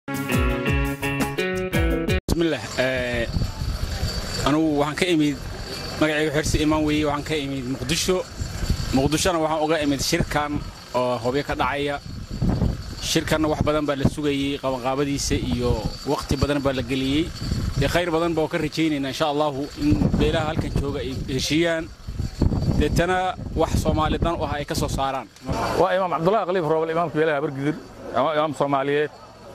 bismillaah anugu waxaan ka imid magacayga xersi imaan weeye waxaan ka imid muqdisho muqdishona waxaan uga imid shirkan oo hobyo ka dhacaya shirkanna wax badan baa la sugayey qabanqaabadiisa iyo wakhti badan baa la geliyey dee khayr badan baa ka rajaynaynaa insha allahu in beelaha halkan jooga ay heshiiyaan deetana wax soomaali dan u ah ay ka soo saaraan waa imaam cabdullahi khaliif roobal imaamka beelaha bargidir imaam soomaaliyeed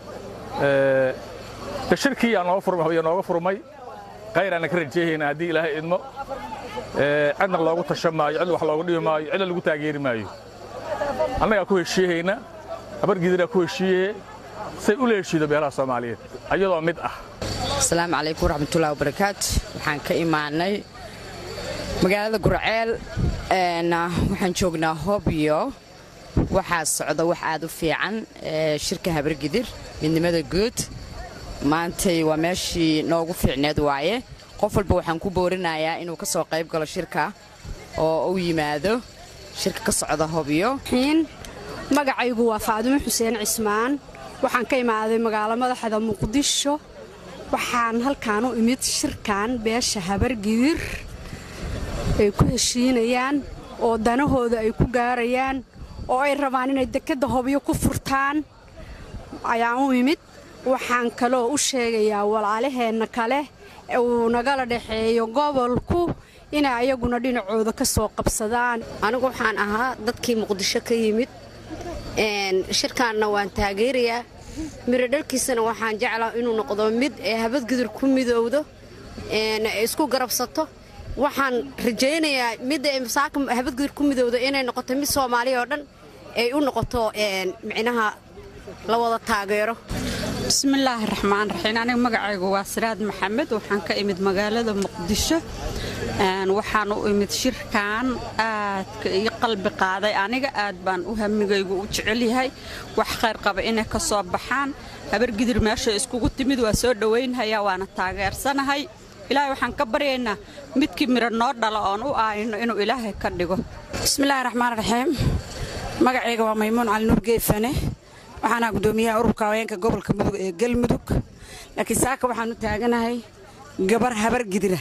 de shirkii yaa nooga furmay hobyo nooga furmay khayraana ka rajeehaynaa haddii ilaahay idmo cidna loogu tasha maayo cid wax loogu dhibi maayo cidna lagu taageeri maayo annagaa ku heshiiyehayna habargidiraa ku heshiiye say ula heshiido beelaha soomaaliyeed ayadoo mid ah asalaamu calaykum waraxmatullahi wabarakaatu waxaan ka imaanay magaalada gurceel waxaan joognaa hobyo waxaa socda wax aad u fiican shirka habargidir midnimada guud maantay waa meeshii noogu fiicneed waaye qof walba waxaan ku boorinayaa inuu ka soo qayb galo shirka oo u yimaado shirka ka socda hobyo magacaygu waa faadumo xuseen cismaan waxaan ka imaaday magaalo madaxda muqdisho waxaan halkaan u imid shirkan beesha habargidir ay ku heshiinayaan oo danahooda ay ku gaarayaan oo ay rabaan inay dekedda hobyo ku furtaan ayaan u imid waxaan kaloo u sheegayaa walaalaheenna kale uu nagala dhexeeyo gobolku inay ayaguna dhinacooda ka soo qabsadaan anigu waxaan ahaa dadkii muqdisho ka yimid shirkaanna waan taageerayaa miro dhalkiisana waxaan jeclaa inuu noqdo mid ee habadgudur ku midowdo isku garabsato waxaan rajaynayaa midda masaaka habadgudur ku midowdo inay noqoto mid soomaaliya oo dhan ay u noqoto micnaha la wada taageero bismillaahi raxmaan raxiim aniga magacaygu waa siraad maxamed waxaan ka imid magaalada muqdisho waxaan u imid shirkan aadka ii qalbi qaaday aniga aad baan u hamigaygu u jecelyahay wax khayr qaba inay ka soo baxaan habargidir meesha iskugu timid waa soo dhowaynhayaa waana taageersanahay ilaahay waxaan ka baryaynaa midkii miro noo dhala oon u aayno inuu ilaahay ka dhigo bismillaahi raxmaan raxiim magacayga waa maymuun cali nuur geefane waxaana gudoomiyaha ururka haweenka gobolka mudug ee galmudug laakiin saaka waxaan u taaganahay gabar habargidira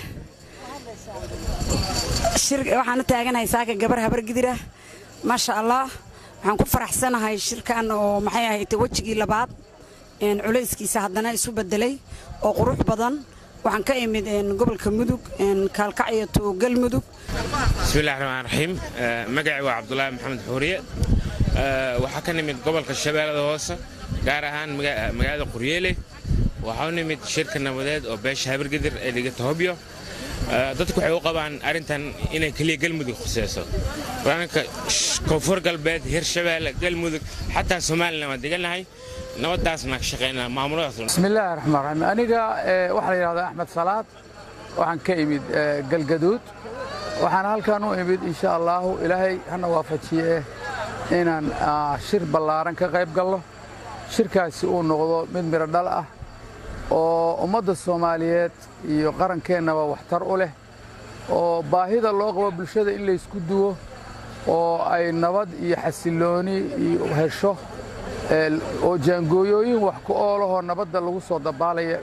waxaan u taaganahay saaka gabar habargidira maasha allah waxaan ku faraxsanahay shirkan oo maxay ahayd wejigii labaad culayskiisa haddana isu bedelay oo qurux badan waxaan ka imid gobolka mudug kaalkacyo to galmudug bismillahi raxmaan raxiim magacii waa cabdulaahi maxamed xuuriye waxaa ka nimid gobolka shabeellada hoose gaar ahaan magaalada quryeele waxaa u nimid shirka nabadeed oo beesha habargidir ee dhigata hobyo dadku waxay u qabaan arrintan inay keliya galmudug khuseyso waanka koonfur galbeed hirshabeelle galmudug xataa somalilan waan degannahay nabadaasna ka shaqaynaa maamuladaas bismillaahi raxmaan raxiim aniga waxaa la yidhahdaa axmed salaad waxaan ka imid galgaduud waxaan halkan u imid insha allaahu ilaahay hana waafajiye inaan shir ballaaran ka qayb galno shirkaasi uu noqdo mid midho dhal ah oo ummadda soomaaliyeed iyo qarankeenaba waxtar u leh oo baahida loo qabo bulshada in laysku duwo oo ay nabad iyo xasillooni iyo hesho oo jaangooyooyin wax ku oolahoo nabadda lagu soo dabaalaya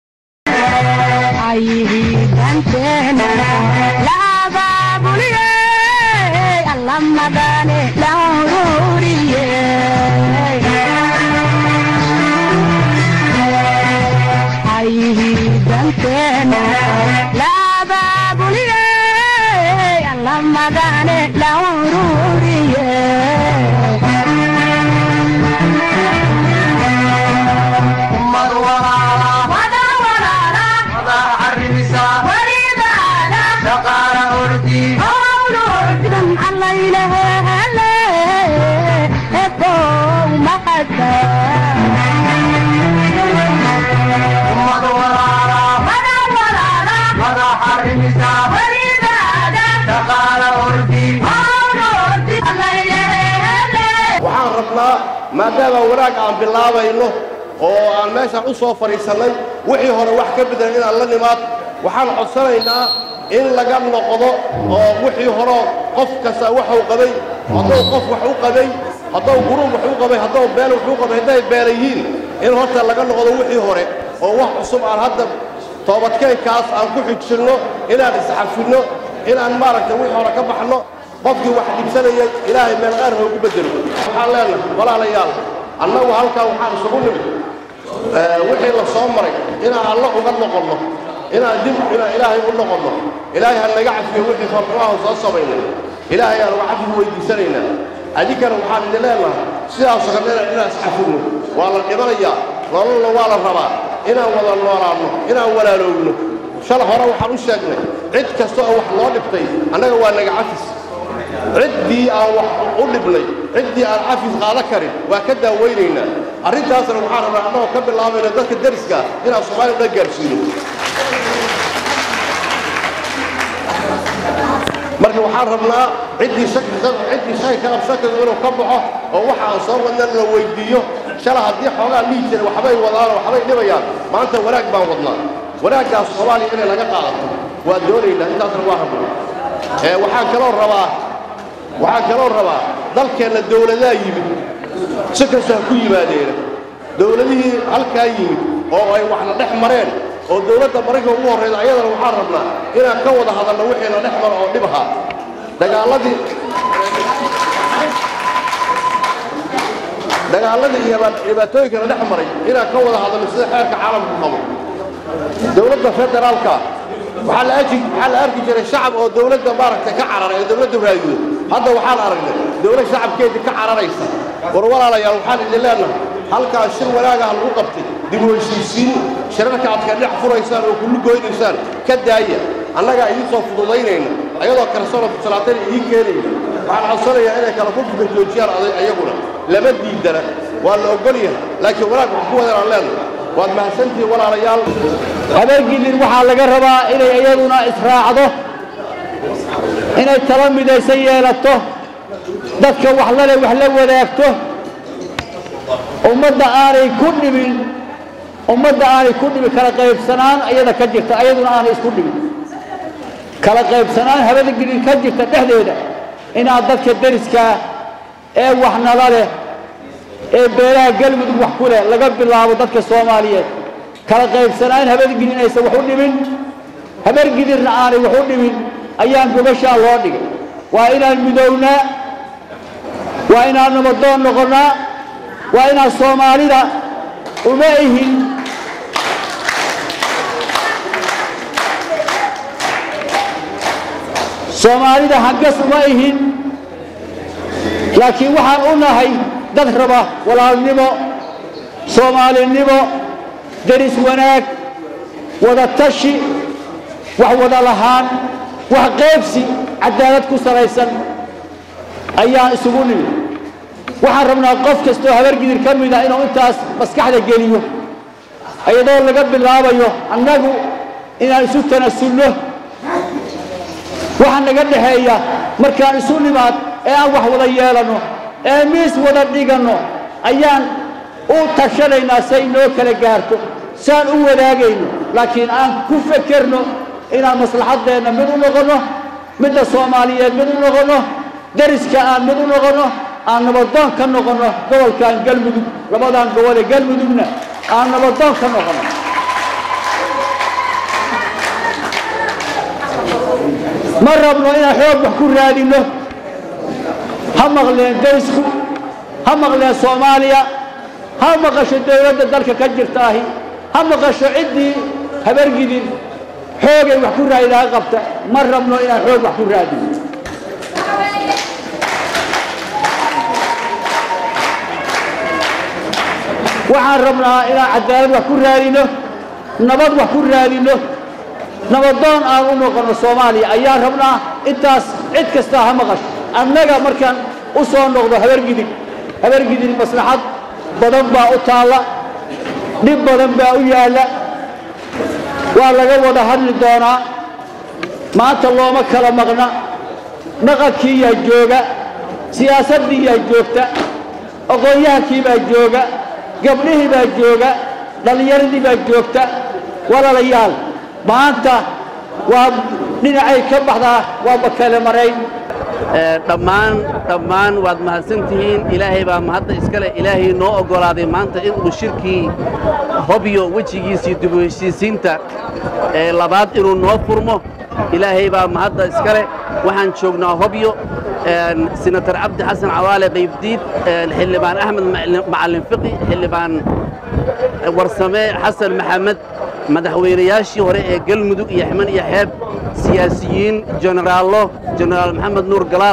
waxaan rabnaa maadaama wanaag aan bilaabayno oo aan meeshaan u soo fadhiisannay wixii hore wax ka bedelan inaan la nimaad waxaan codsanaynaa in laga noqdo oo wixii horeo qof kasta waxuu qabay hadduu qof wax u qabay hadduu guruub wax u qabay hadduu beel wax u qabay hadday beela yihiin in horta laga noqdo wixii hore oo wax cusub aan hadda toobadkeenkaas aan ku xijinno inaan isxafinno inaan maaragtay wixii hore ka baxno qofkii wax dhibsanayay ilaahay meel qaar hoogu beddelo waxaan leenahay walaalayaal annagu halkaa waxaan isugu nimid wixii la soo maray inaan alla uga noqonno inaan dib inaan ilaahay u noqonno ilaahay ha naga cafiyo wixii farxumaha soo samaynay ilaahay aan uga cafigu weydiisanaynaa adinkana waxaan idin leenahay sidaasoo kale inaan iscafinno waa la dhibanayaa nololna waa la rabaa inaan wada noolaanno inaan walaaloogno shal hore waxaan u sheegnay cid kasta oo wax loo dhibtay annaga waa naga cafis ciddii aan wax u dhibnay ciddii aan cafis qaada karin waa ka daawaynaynaa arrintaasna waxaan rabnaa annagoo ka bilaabayna dadka deriska inaan soomaaliya dhan gaarsiino marka waxaan rabnaa ciddii ciddii shaki ka qabsakadu inuu ka baxo oo waxa aan soo wadna la weyddiiyo shala haddii xoogaa dhihi jira waxbay wadaan waxbay dhibayaan maanta wanaag baan wadnaa wanaaggaas soomaaliya inay laga qaadato waa doonaynaa intaasna waa rabnaa waxaan kaloo rabaa waxaan kaloo rabaa dalkeenna dawladaha yimid si kasta ha ku yimaadeena dawladihii halkaa yimid oo ay waxna dhex mareen oo dawladda maraykanka ugu horrayda ayadana waxaan rabnaa inaan ka wada hadalno wixiina dhex mara oo dhib ahaa dagaalladii dagaalladii iyo dhibaatooyinkana dhex maray inaan ka wada hadalno sida xeerka caalamku qabo dawladda federaalka waxaa la arki waxaa la arki jiray shacab oo dawladda maaragtay ka cararay oo dawladda raadiyo hadda waxaan aragnay dawlad shacabkeedii ka cararaysa war walaalayaal waxaan idin leenahay halkaas shir wanaagaha lagu qabtay dib u heshiisiin shirarka aad ka dhex furaysaan oo kullu goynaysaan ka daaya annagaa idiin soo fududaynayna ayadoo kalsoona salaatana idiin keenayna waxaan codsanayaa inay kala furfuka joojiyaan aday ayaguna lama diidana waa la ogol yahay laakiin wanaag wax ku wadanaan leenahay waad mahadsantihiin walaalayaal habeengidin waxaa laga rabaa inay iyaduna israacdo inay tala midaysan yeelato dadka wax lale wax la wadaagto ummadda aanay ku dhibin ummadda aanay ku dhibin kala qaybsanaan iyada ka jirta ayaduna aanay isku dhibin kala qaybsanaan habeengidin ka jirta dhexdeeda inaad dadka deriskaa ee wax nala leh ee beelaha galmudug wax ku leh laga bilaabo dadka soomaaliyeed kala qaybsanaan habeengidin aysan wax u dhibin habeergidirna aanay wax u dhibin ayaan gobashaa loo dhigay waa inaan midownaa waa inaan nabadoon noqonnaa waa inaan soomaalida uma ihin soomaalida hangas uma ihin laakiin waxaan u nahay dad raba walaalnimo soomaalinimo deris wanaag wada tashi wax wada lahaan wax qaybsi cadaalad ku salaysan ayaan isugu nimid waxaan rabnaa qof kastoo habargidir ka mida inuu intaas maskaxda geliyo iyadoo laga bilaabayo annagu inaan isu tanasulno waxa naga dhexeeya markaan isu nimaad ee aan wax wada yeelanno ee miis wada dhiganno ayaan u tashanaynaa say noo kala gaarto saan u wadaagayno laakiin aan ku fekerno inaan maslaxaddeenna mid u noqonno midda soomaaliyeed mid u noqonno deriska aan mid u noqonno aan nabadoon ka noqonno gobolkan galmudug labadan gobolee galmudugna aan nabadoon ka noqonno ma rabno inaan xoog wax ku raadinno ha maqleen derisku ha maqleen soomaaliya ha maqasho dawladda dalka ka jirtaahi ha maqasho ciddii habargidin xoogay wax ku raadidaha qabta ma rabno inaan xoog wax ku raadino waxaan rabnaa inaan cadaalad wax ku raadino nabad wax ku raadino nabadoon aan u noqonno soomaaliya ayaan rabnaa intaas cid kastaa ha maqasho annaga markaan u soo noqdo habargidig habargidig maslaxad badan baa u taalla dhib badan baa u yaalla waa laga wada hadli doonaa maanta looma kala maqna dhaqankii yaa jooga siyaasaddii yaa joogta aqoon-yahankii baa jooga gabdhihii baa jooga dhallinyaradii baa joogta walaalayaal maanta waa dhinacay ka baxdaa waa bakale marayn dhammaan dhammaan waad mahadsantihiin ilaahay baa mahadda iskale ilaahay noo oggolaaday maanta inuu shirkii hobyo wejigiisii dib u heshiisiinta ee labaad inuu noo furmo ilaahay baa mahadda iskale waxaan joognaa hobyo senator cabdi xasan cawaale qaybdiid xildhibaan axmed macalin fiqi xildhibaan warsame xasan maxamed madaxweynayaashii hore ee galmudug iyo xman iyo xeeb siyaasiyiin jenaraallo jenaraal maxamed nuur galaal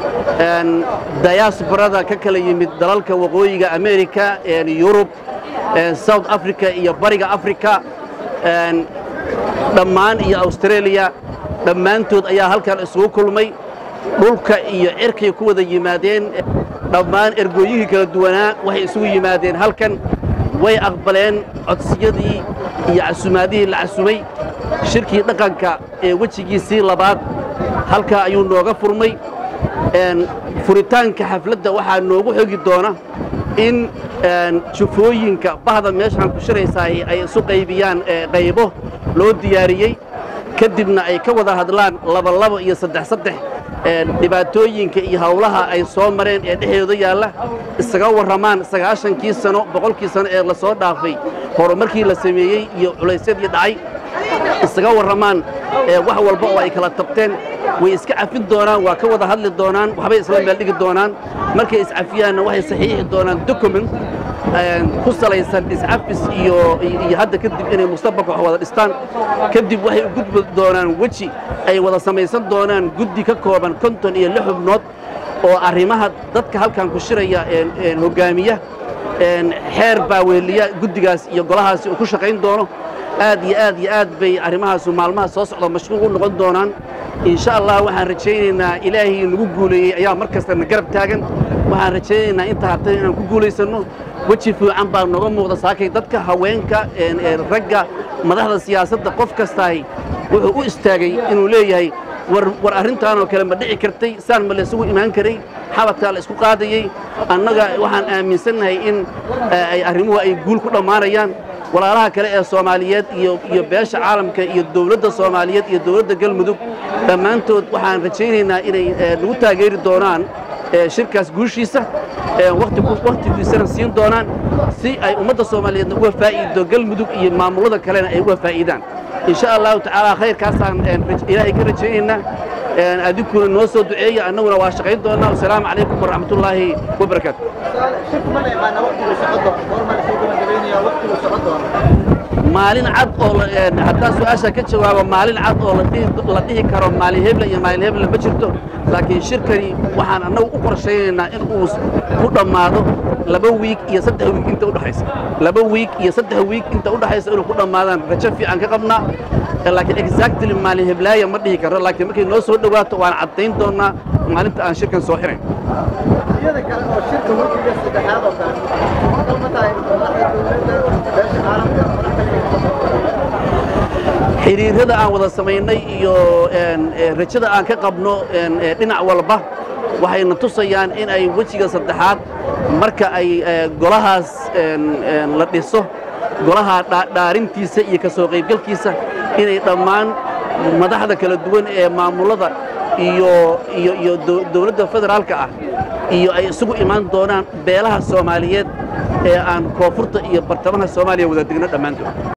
dayasbarada ka kala yimid dalalka waqooyiga amerika yurub south africa iyo bariga africa dhammaan iyo australia dhammaantood ayaa halkan isugu kulmay dhulka iyo cirkay ku wada yimaadeen dhammaan ergooyihii kala duwanaa waxay isugu yimaadeen halkan way aqbaleen codsiyadii iyo casumaadihii la casumay shirkii dhaqanka ee wejigiisii labaad halkaa ayuu nooga furmay furitaanka xafladda waxaa noogu xogi doona in jufooyinka bahda meeshaan ku shiraysaa ay isu qaybiyaan qaybo loo diyaariyey kadibna ay ka wada hadlaan labalabo iyo saddex saddex dhibaatooyinka iyo hawlaha ay soo mareen ee dhexdooda yaalla isaga warramaan sagaashankii sano boqolkii sano ee la soo dhaafay horumarkii la sameeyey iyo culaysyadii dhacay isaga warramaan wax walba oo ay kala tabteen way iska cafin doonaan waa ka wada hadli doonaan waxbay isla meel dhigi doonaan markay iscafiyaanna waxay saxiixi doonaan document ku salaysan iscafis iyo iyo hadda kadib inay mustaqbalka wax wada dhistaan kadib waxay u gudbi doonaan weji ay wada samaysan doonaan guddi ka kooban konton iyo lix xubnood oo arrimaha dadka halkan ku shiraya hoggaamiya xeer baa weeliya guddigaas iyo golahaasi uu ku shaqayn doono aad iyo aad iyo aad bay arrimahaasu maalmaha soo socda mashquul u noqon doonaan insha allah waxaan rajaynaynaa ilaahii nagu guuleeyey ayaa mar kastana garab taagan waxaan rajaynaynaa inta hartay inaan ku guulaysanno weji fiican baa nooga muuqda saakay dadka haweenka ragga madaxda siyaasadda qof kastaay wuxuu u istaagay inuu leeyahay war arrintaanoo kale ma dhici kartay saan ma laysugu imaan karay xabadkaa la isku qaadayey annaga waxaan aaminsannahay in ay arrimuhu ay guul ku dhammaanayaan walaalaha kale ee soomaaliyeed iyo iyo beesha caalamka iyo dowladda soomaaliyeed iyo dowladda galmudug dhammaantood waxaan rajaynaynaa inay nagu taageeri doonaan shirkaas guushiisa wakhtigiisana siin doonaan si ay ummadda soomaaliyeedna uga faa'iido galmudug iyo maamullada kalena ay uga faa'iidaan in sha allahu tacaala khayrkaasaan ilaahay ka rajaynaynaa adinkuna noo soo duceeya annaguna waa shaqayn doonnaa wasalaamu calaykum waraxmatullaahi wabarakaatu maalin cad oo haddaan su-aasha ka jawaabo maalin cad oo la dhihi karo maalin heble iyo maalin heble ma jirto laakiin shirkani waxaan annagu u qorshaynaynaa in uu ku dhammaado laba wiig iyo saddex wiig inta udhexaysa laba wiig iyo saddex wiig inta udhexaysa inuu ku dhammaadaan rajo fiican ka qabnaa laakiin exactly maalin heblaaya ma dhihi karo laakiin markay noo soo dhowaato waan caddayn doonnaa maalinta aan shirkan soo xirayn xiriirada aan wada samaynay iyo rajada aan ka qabno dhinac walba waxayna tusayaan in ay wejiga saddexaad marka ay golahaas la dhiso golaha dhaarintiisa iyo ka soo qaybgalkiisa inay dhammaan madaxda kala duwan ee maamullada iyo iyo iyo dowladda federaalka ah iyo ay isugu imaan doonaan beelaha soomaaliyeed ee aan koonfurta iyo bartamaha soomaaliya wada degno dhammaantood